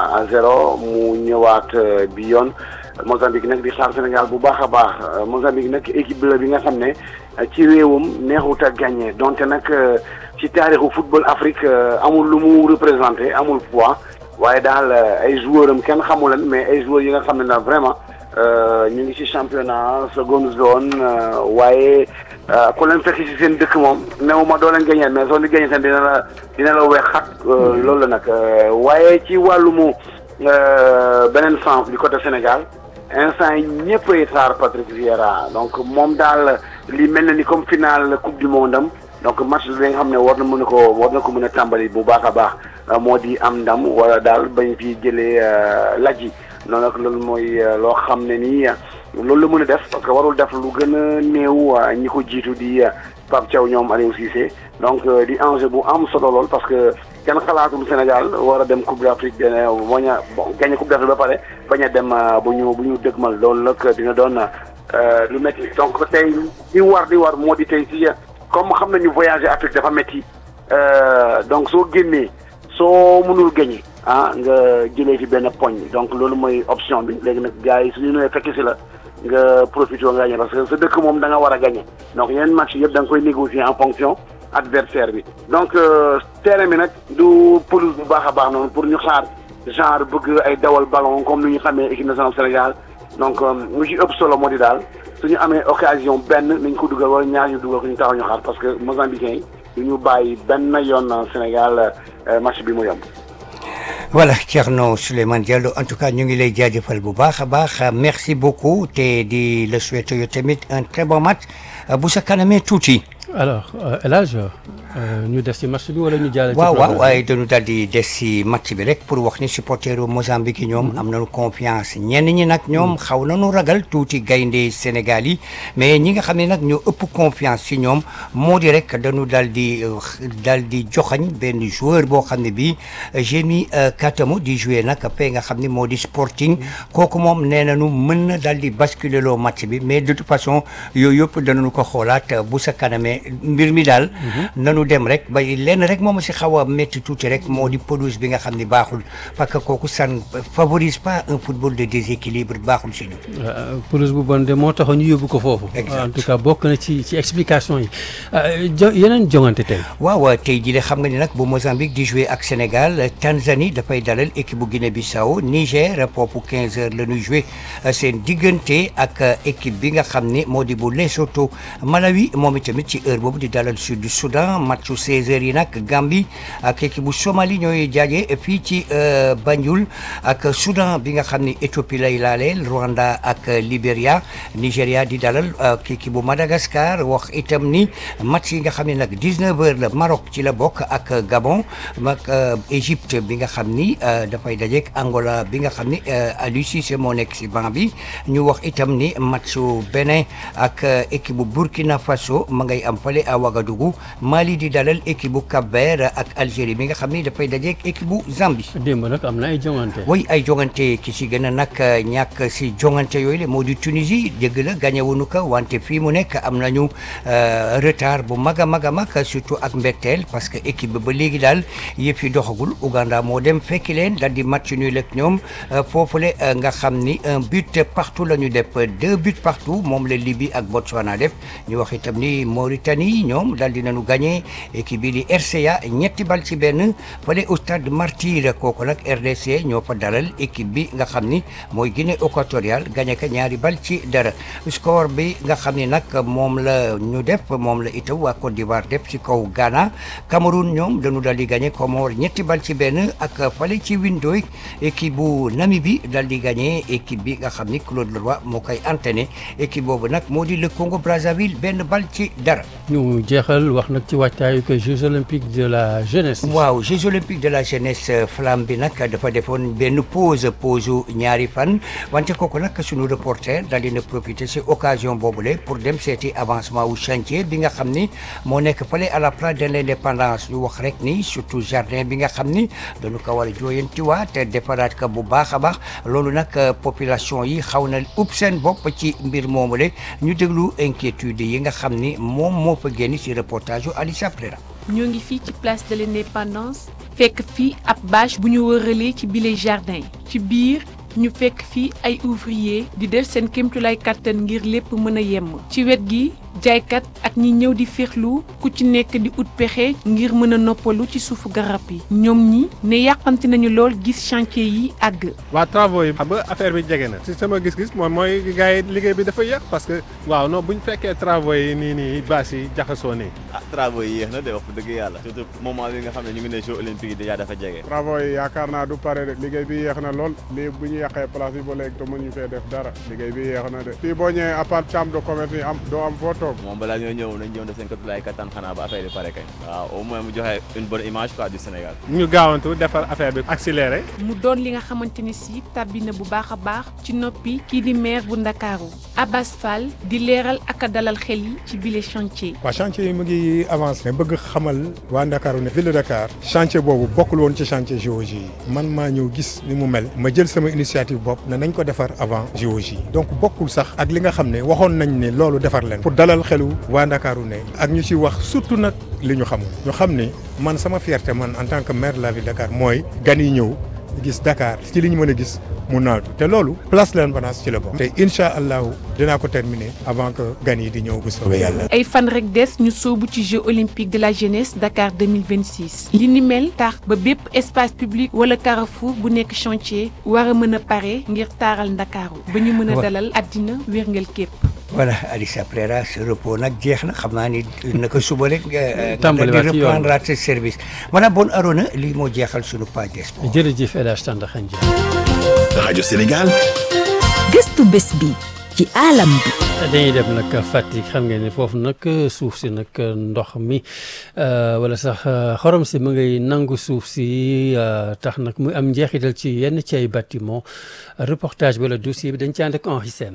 à zéro mu ñëwaat bi yoon Mozambique nag di xaar Sénégal bu baax a baax Mozambique nag équipe la bi nga xam ne ci réewam neexut a gagné donte nag ci taarixu football Afrique amul lu mu représenté amul poids waaye daal ay joueurs am kenn xamu leen mais ay joueurs yi nga xam ne daal vraiment ñu ngi ci championnat seconde zone waaye ku leen fekk ci seen dëkk moom néew ma doo leen gagné mais soo leen gagné seen dina la dina la weex xat loolu la nag waaye ci wàllumu beneen sens du côté Sénégal instant yi ñëpp ay xaar Patrick Vieira donc moom daal li mel na ni comme finale coupe du monde am donc match bi nga xam ne war na mën a ko war na ko mën a tàmbali bu baax a baax moo di am ndam wala daal bañ fi jëlee lajji noonu nag loolu mooy loo xam ne nii loolu la mën a def parce que warul def lu gën a néew ñi ko jiitu di Pape Thiaw ñoom Aliou Cissé donc di enjeu bu am solo lool parce que kenn xalaatul Sénégal war a dem Coupe d'Afrique dina bañ a bon gagné Coupe d'Afrique ba pare bañ a dem bu ñu bu ñu dëgmal loolu nag dina doon lu métti donc tey di war di war moo di tey si comme xam nañu voyager Afrique dafa métti donc soo génnee soo mënul gagné ah nga jëlee fi benn poñ donc loolu mooy option bi léegi nag gars yi suñu ñëwee fekk si la nga profité nga gagné parce que sa dëkk moom da nga war a gagné donc yeneen match yëpp da nga koy négocier en fonction adversaire bi donc terrain bi nag du pelouse bu baax a baax noonu pour ñu xaar genre bëgg ay dawal ballon comme ni ñu xamee équipe nationale Sénégal donc mu ci ëpp solo moo di daal suñu amee occasion benn nañ ko dugal wala ñaar ñu dugal ko ñu taxaw ñu xaar parce que Mozambicains yi du ñu bàyyi benn yoon Sénégal match bi mu yomb. voilà Thierno Souleymane Diallo en tout cas ñu ngi lay jaajëfal bu baax a baax merci beaucoup te di la souhaiter yow tamit un très bon match bu sa kanamee tuuti. alors El Hadj ñu des ci match bi wala ñu jàll ci waaw waaw waaye dañu daal di des ci match bi rek pour wax ni supporteru Mozambique yi ñoom am nañu confiance ñenn ñi nag ñoom xaw nañu ragal tuuti gaynde Sénégal yi mais ñi nga xam ne nag ñoo ëpp confiance ci ñoom moo di rek dañu daal di daal di joxañ benn joueur boo xam ne bii Jémi Katamu di jouer nag fee nga xam ne moo di Sporting kooku moom nee nañu mën na daal di basculer loo match bi mais de toute façon yooyu yëpp danañu ko xoolaat bu sa kanamee mbir mi daal nanu dem rek ba lenn rek moom si xaw a métti tuuti rek moo di pelouse bi nga xam ne baaxul parce que kooku ça ne favorise pas un football de déséquilibre baaxul si ñu pelouse bu bon de moo tax ñu yóbbu ko foofu en tout cas bokk na ci ci explication yi yeneen jongante tey waaw tey jii de xam nga ni nag bu Mozambique di jouer ak Sénégal Tanzanie dafay dalal équipe bu Guinée-Bissau Niger foofu 15 heures la ñuy jouer seen diggante ak équipe bi nga xam ne moo di bu Lesotho Malawi moom itamit ci heure boobu di dalal sud du Soudan matchu 16 heures yi nag Gambie ak équipe bu Somalie ñooy jaaje fii ci Banjul ak Soudan bi nga xam ne Éthiopie lay laaleel Rwanda ak Libéria Nigéria di dalal ak équipe bu Madagascar wax itam ni match yi nga xam ne nag 19 heures la Maroc ci la bokk ak Gabon ak Égypte bi nga xam ni dafay dajeek Angola bi nga xam ni Aliou Cissé moo nekk si banc bi ñu wax itam ni matchu Bénin ak équipe bu Burkina Faso ma ngay am fale à Ouagadougou Mali di dalal équipe bu Cap-Vert ak Algérie bi nga xam ni dafay dajeek équipe bu Zambie. démb nag am na ay jongante. oui ay jongante ki si gën a nag ñàkk si jongante yooyu la moo di Tunisie dëgg la gagné wuñu ko wante fii mu nekk am nañu retard bu mag a mag a mag surtout ak mbetteel parce que équipe bi ba léegi daal yëf yi doxagul Ouganda moo dem fekki leen daal di match nul ak ñoom foofule nga xam ni un but partout la ñu def deux buts partout moom la Libye ak Botswana def ñu wax itam ni Mauritanie ñoom daal di nañu gagné équipe bi di RCA ñetti bal ci benn fële au stade Martyr kooku nag RDC ñoo fa dalal équipe bi nga xam ni mooy Guinée équatoriale gagné ka ñaari bal ci dara score bi nga xam ni nag moom la ñu def moom la itam waa Côte d'Ivoire def ci kaw Ghana Cameroun ñoom dañu daal di gagné Comores ñetti bal ci benn ak fële ci Windhoek équipe bu Namibie daal di gagné équipe bi nga xam ni Claude Leroy moo koy entraîné équipe boobu nag moo di le Congo Brazzaville benn bal ci dara. ñu jeexal wax nag ci wàccaayu que Jeux olympiques de la jeunesse. waaw Jeux olympiques de la jeunesse flamme bi nag dafa defoon benn pause pause ñaari fan wante kooku nag suñu reporter daal dina profiter si occasion boobule pour dem seeti avancement wu chantier bi nga xam ni moo nekk fële à la place de l'indépendance ñu wax rek ni surtout jardin bi nga xam ni dañu ko war a jooyantiwaat te defaraat ko bu baax a baax loolu nag population yi xaw na ub seen bopp ci mbir moomule ñu déglu inquiétude yi nga xam ni moom moo fa génn si reportage yu Alicia Prera ñoo ngi fii ci place de l'indépendance fekk fii ab bâche bu ñu wëralee ci bile jardin ci biir ñu fekk fii ay ouvrier di def seen kéemtulaay kàttan ngir lépp mën a yemm ci wet gi jaaykat ak ñi ñëw di féexlu ku ci nekk di ut pexe ngir mën a noppalu ci suufu garab yi ñoom ñi ne yàqamti nañu lool gis chantier yi àgg. waa travaux yi xam nga affaire bi jege na si sama gis-gis moom mooy gars yi liggéey bi dafa yéex parce que waaw non bu ñu fekkee travaux yi nii nii bâche yi jaxasoo nii. ah travaux yi yéex na de wax dëgg yàlla surtout moment bi nga xam ne ñu ngi ne jeux olympiques yi déjà dafa jege. travaux yi yaakaar naa du pare de liggéey bi yéex na lool lii bu ñu yàqee place yi ba léegi te mënuñu fee def dara liggéey bi yéex na de fii boo ñëwee à part chambre de commerce yi am doo am foo toog moom balaa ñoo ñëw nañ ñëw def seen kéemtulaay kattan xanaa ba affaire yi pare kañ. waaw au moins mu joxe une bonne image quoi du Sénégal. ñu gaawantu defar affaire bi accéléré. mu doon li nga xamante ni si tàbbi na bu baax a baax ci noppi kii di maire bu Ndakaaru Abbas Fall di leeral ak a dalal xel yi ci bile chantier. waaw chantier yi mu ngi avancé bëgg xamal waa Ndakaaru ne ville de Dakar chantier boobu bokkul woon ci chantier géologie yi man maa ñëw gis ni mu mel ma jël sama initiative bopp ne nañ ko defar avant géologie donc bokkul sax ak li nga xam ne waxoon nañ ne loolu defar leen pour dalal xelu waa Ndakaaru ne ak ñu ci wax surtout nag li ñu xamul ñu xam ni man sama fierté man en tant que maire de la ville de Dakar mooy gan yi ñëw gis Dakar ci li ñu mën a gis mu naatu te loolu place de l'Indépendance ci la bokk. te incha allahu dinaa ko terminer avant que gan yi di ñëw bu soobee yàlla. ay fan rek des ñu soobu ci Jeux olympiques de la jeunesse Dakar 2026 li ni mel tax ba bépp espace public wala carrefour bu nekk chantier war a mën a pare ngir taaral Ndakaaru ba ñu mën a dalal àddina wérngal képp. voilà Alissa Prera ce repos nag jeex na xam naa ni naka suba rek. tàmbaliwaat ci yoon reprendre at service. madame Bon Arona lii moo jeexal sunu page des sports. jërëjëf El Hadj Tandakha rajo Sénégal. gëstu bés bi ci alam bi. dañuy dem nag Fatick xam ngeen ne foofu nag suuf si nag ndox mi wala sax xorom si mu ngay nangu suuf si tax nag muy am njeexital ci yenn ci ay bâtiment reportage wala dossier bi dañ ci ànd ak Henri Sène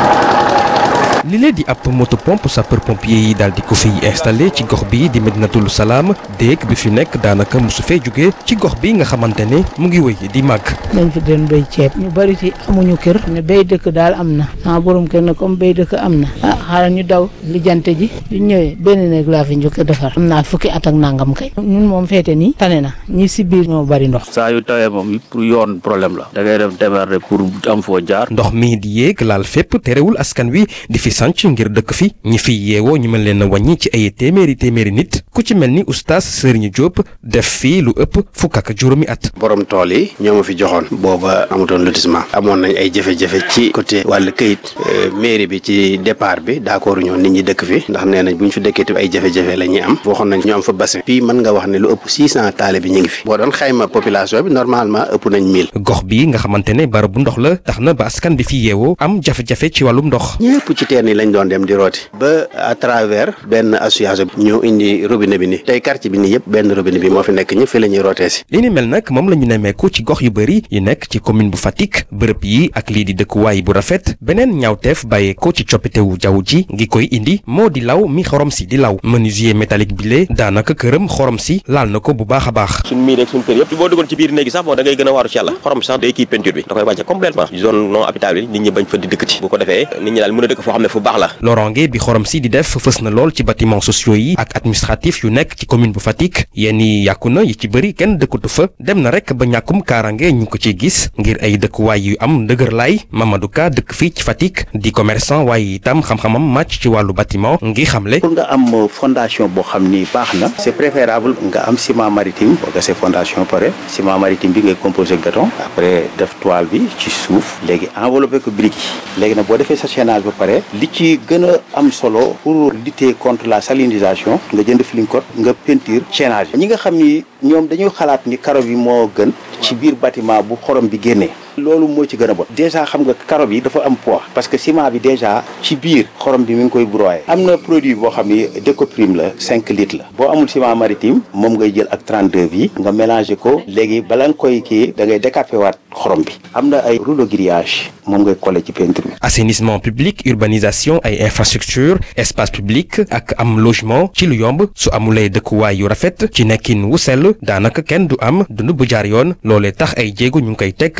li lee di ab moto pompe sapeur pompier yi daal di ko fiy installé ci gox bi di Medinatul Salaam déeg bi fi nekk daanaka mosu fee jóge ci gox bi nga xamante ne mu ngi wéy di màgg. nañ fi doon béy ceeb ñu bari ci amuñu kër ne béy dëkk daal am na sama borom kër ne comme béy dëkk am na ah xaaral ñu daw lijjante ji yu ñëwee benn néeg laa fi njëkk a defar am naa fukki at ak nangam kay ñun moom feete nii tane na ñi si biir ñoo bari ndox. saa yu tawee moom pour yoon problème la da ngay dem démerder pour am foo jaar. ndox mi di yéeg laal fépp terewul askan wi di fi sanc ngir dëkk fi ñi fi yeewoo ñu mën leen a wàññi ci ay téeméeri téeméeri nit ku ci mel ni oustaz Serigne Diop def fii lu ëpp fukk ak juróomi at. borom tool yi ñoo ma fi joxoon booba amutoon lotissement amoon nañ ay jafe-jafe ci côté wàllu këyit mairie bi ci départ bi d'accord ñoo nit ñi dëkk fi ndax nee nañ bu ñu fi dëkkee tamit ay jafe-jafe la ñuy am waxoon nañ ñu am fa bassin fii mën nga wax ne lu ëpp six cent taale bi ñu ngi fi boo doon xayma population bi normalement ëpp nañ mille gox bi nga xamante ne barabu ndox la tax na ba askan bi fi yeewoo am jafe-jafe ci wàllum ndox. ñëpp ci teen yi lañ doon dem di rooti ba à travers benn association ñu indi robinet bi ni tey quartier bi nii yëpp benn robinet bi moo fi nekk ñëpp fi la ñuy rootee si li ni mel nag moom la ñu nemmeeku ci gox yu bëri yi nekk ci commune bu Fatick bërëb yi ak lii di dëkkuwaay bu rafet beneen ñaawteef bàyyeeko ci coppitewu jaww ji ngi koy indi moo di law mi xorom si di law menuisier métallique bi lee daanaka këram xorom si laal na ko bu baax a baax suñ mii rek suñ kër yëpp boo duggoon ci biir néegi sax bon da ngay gën a waaru ci yàlla xorom si sax day kii peinture bi da koy wàcce complètement zone non habitable yi nit ñi bañ fa di dëkkati bu ko defee nit ñi daal mën a dëkk foo xam ne fu baax la loronge bi xorom si di def fës na lool ci bâtiment sociaux yi ak administratif yu nekk ci commune bu Fatick yenn yi yàqu na yi ci bëri kenn dëkkatu fa dem na rek ba ñàkkum kaarange ñu ko ciy gis ngir ay dëkkuwaay yu am ndëgër laay Mamadou Ka dëkk fii ci Fatick di commerçant waaye itam xam-xamam màcc ci wàllu bâtiment ngi xamle pour nga am fondation boo xam ni baax na c'est préférable nga am ciment maritime boo gasee fondation pare ciment maritime bi ngay composé béton après def toile bi ci suuf léegi enveloppé ko brique yi léegi nag boo defee sa chaînage ba pare li ci gën a am solo pour lutter contre la salinisation nga jënd flincote nga peinture chaînage ñi nga xam ni ñoom dañuy xalaat ni karo bi moo gën ci biir bâtiment bu xorom bi génnee loolu moo ci gën a bon déjà xam nga karo bi dafa am poids parce que ciment bi déjà ci biir xorom bi mi ngi koy broyer am na produit boo xam ni décoprime la 5 litres la boo amul ciment maritime moom ngay jël ak 32 bi nga mélanger ko léegi bala nga koy kii da ngay décaper waat xorom bi am na ay rouleau grillage moom ngay coller ci peinture bi. assainissement public urbanisation ay infrastructure espace public ak am logement ci lu yomb su amulee dëkkuwaay yu rafet ci nekkin wu sell daanaka kenn du am dund bu jaar yoon loolee tax ay jéego ñu ngi koy teg jëm ci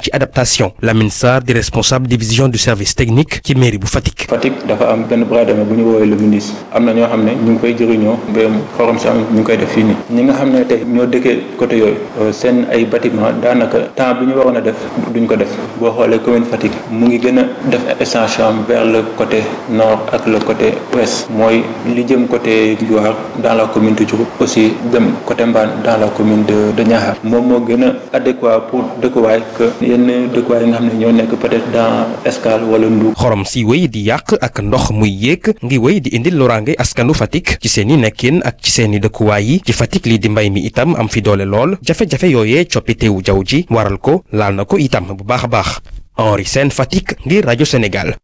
ci adaptation Lamine Sarr di responsable division du service technique ci mairie bu Fatick. Fatick dafa am benn bras d'armée bu ñu woowee le ministre am na ñoo xam ne ñu ngi koy jëriñoo mbéyum xorom si am ñu ngi koy def fii nii ñi nga xam ne tey ñoo dëkkee côté yooyu seen ay bâtiment daanaka temps bi ñu waroon a def duñ ko def boo xoolee commune Fatick mu ngi gën a def extension vers le côté nord ak le côté ouest mooy li jëm côté Loire dans la commune de Diouroup aussi dem côté Mbane dans la commune de de Niakhar moom moo gën a adéquat pour dëkkuwaay que yenn dëkkuwaay yi nga xam ne ñoo nekk peut-être dans Escale wala Ndour. xorom si wéy di yàq ak ndox muy yéeg ngi wéy di indil loraange askanu Fatick ci seen i nekkin ak ci seen i dëkkuwaay yi ci Fatick lii di mbay mi itam am fi doole lool jafe-jafe yooyee coppitewu jaww ji waral ko laal na ko itam bu baax a baax Henri Sène Fatick ngir rajo Sénégal.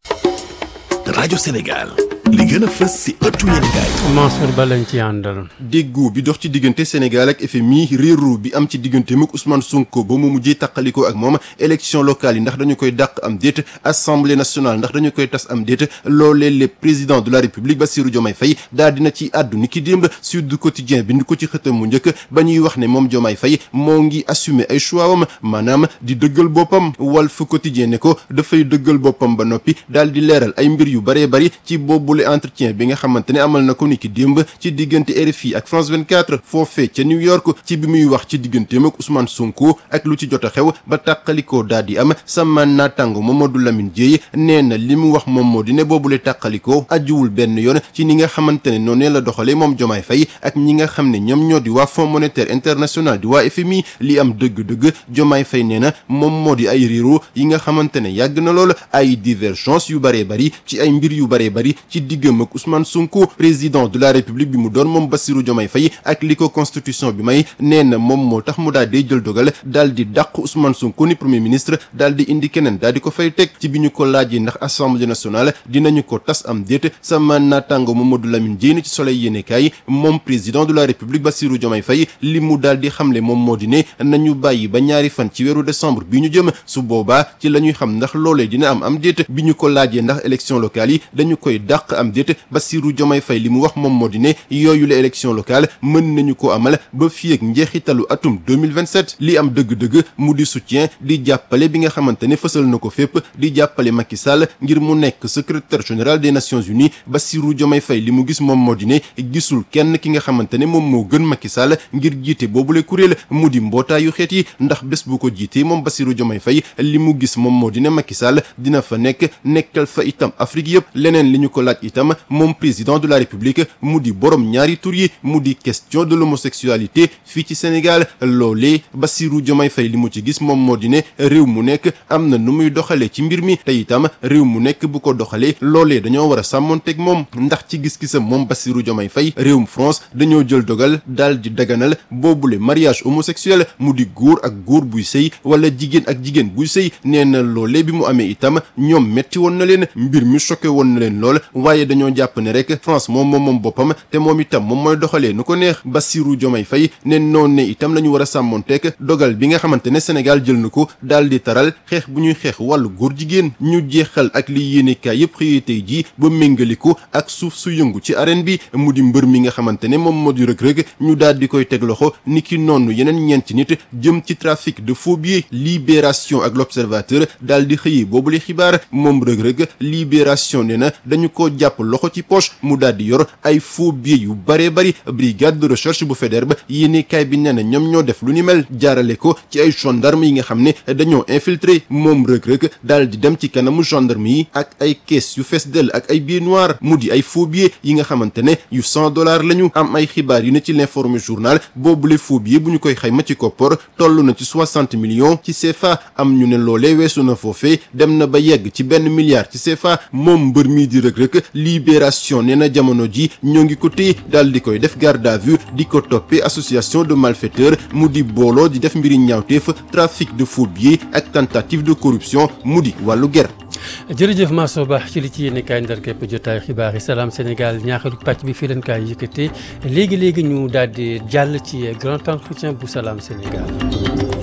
rajo Sénégal li gën a fës ci ëttu yéenekaay Mansour Ba lañ ci àndal. déggoo bi dox ci diggante Sénégal ak FMI réeroo bi am ci diggante muk Ousmane Sonko ba mu mujjee taqalikoo ak moom élection locale yi ndax dañu koy dàq am déet assemblée nationale ndax dañu koy tas am déet loolee le président de la république Bassirou Diomaye Faye daal dina ci àddu ni ki démb Sud Quotidien bind ko ci xëtam mu njëkk ba ñuy wax ne moom Diomaye Faye moo ngi assumer ay choix wam maanaam di dëggal boppam Walf Quotidien ne ko dafay dëggal boppam ba noppi daal di leeral ay mbir yu baree bari ci boobule entretien bi nga xamante ne amal na ko ni ki démb ci diggante RFI ak France 24 foofee ca New York ci bi muy wax ci digganteem ak Ousmane Sonko ak lu ci jot a xew ba tàqalikoo daal di am sama naataango Mamadou Lamine Dieye nee na li mu wax moom moo di ne boobule tàqalikoo ajuwul benn yoon ci ni nga xamante ne noonee la doxalee moom Diomaye Faye ak ñi nga xam ne ñoom ñoo di waa Fonds monétaire international di waa FMI li am dëgg-dëgg Diomaye Faye nee na moom moo di ay réero yi nga xamante ne yàgg na lool ay divergence yu baree bari ci ay mbir yu baree bari ci diggam ak Ousmane Sonko président de la République bi mu doon moom Bassirou Diomaye Faye ak li ko constitution bi may nee na moom moo tax mu daal di jël dogal daal di dàq Ousmane Sonko ni premier ministre daal di indi keneen daal di ko fay teg ci bi ñu ko laajee ndax assemblée nationale dinañu ko tas am déet sama naataango Mamadou Lamine Diène ci soleil yéenekaay moom président de la République Bassirou Diomaye Faye li mu daal di xamle moom moo di ne nañu bàyyi ba ñaari fan ci weeru décembre bi ñu jëm su boobaa ci la ñuy xam ndax loolee dina am am déet bi ñu ko laajee ndax élection locale yi dañu koy dàq am déet Bassirou Diomaye Faye li mu wax moom moo di ne yooyu la élection locale mën nañu ko amal ba fii ak njeexitalu atum 2027 li am dëgg-dëgg mu di soutien di jàppale bi nga xamante ne fësal na ko fépp di jàppale Macky Sall ngir mu nekk secrétaire général des Nations Unies Bassirou Diomaye Faye li mu gis moom moo di ne gisul kenn ki nga xamante ne moom moo gën Macky Sall ngir jiite boobule kuréel mu di mbootaayu xeet yi ndax bés bu ko jiitee moom Bassirou Diomaye Faye li mu gis moom moo di ne Macky Sall dina fa nekk nekkal fa itam Afrique yëpp leneen li ñu ko laaj itam moom président de la République mu di borom ñaari tur yi mu di question de l'homosexualité fii ci Sénégal loolee Bassirou Diomaye Faye li mu ci gis moom moo di ne réew mu nekk am na nu muy doxalee ci mbir mi te itam réew mu nekk bu ko doxalee loolee dañoo war a sàmmonteeg moom ndax ci gis-gisam moom Bassirou Diomaye Faye réewum France dañoo jël dogal daal di daganal boobule mariage homosexuel mu di góor ak góor buy sëy wala jigéen ak jigéen buy sëy nee na loolee bi mu amee itam ñoom metti woon na leen mbir mi choqué woon na leen lool waaye dañoo jàpp ne rek France moom moom moom boppam te moom itam moom mooy doxalee nu ko neex Bassirou Diomaye Faye ne noonu ne itam la ñu war a sàmmonteeg dogal bi nga xamante ne Sénégal jël na ko daal di taral xeex bu ñuy xeex wàllu góor jigéen ñu jeexal ak li yéenekaay yëpp xëyee tey jii ba méngaliku ak suuf su yëngu ci arène bi mu di mbër mi nga xamante ne moom moo di rëg-rëg ñu daal di koy teg loxo ni ki noonu yeneen ñeenti nit jëm ci trafic de faux billets libération ak l'observateur daal di xëyee boobule xibaar moom rëg-rëg libération ne na dañu ko jàpp loxo ci poche mu daal di yor ay faux billets yu bare bari brigade de recherche bu Faidherbe yéenekaay bi nee na ñoom ñoo def lu ni mel jaarale ko ci ay gendarme yi nga xam ne dañoo infiltré moom rëg-rëg daal di dem ci kanamu gendarme yi ak ay caisse yu fees dell ak ay billets noirs mu di ay faux billets yi nga xamante ne yu cent dollars lañu am ay xibaar yu ne ci l'informé journal boobule faux billets bu ñu koy xayma ci koppor toll na ci soixante millions ci CFA am ñu ne loolee weesu na foofee dem na ba yegg ci benn milliard ci CFA moom mbër mii di rëg-rëg libération nee na jamono ji ñoo ngi ko téye daal di koy def garde à vue di ko toppee association de malfaiteurs mu di booloo di def mbiri ñaawteef trafic de faux billets ak tentative de corruption mu di wàllu ger jërëjëf Masso Ba ci li ci yéene kaay ndar képp jotaay xibaar yi salaam Sénégal ñaaxalu pàcc bi fii leen kaay yëkkatee léegi léegi ñu daal di jàll ci grand entretien bu salaam Sénégal.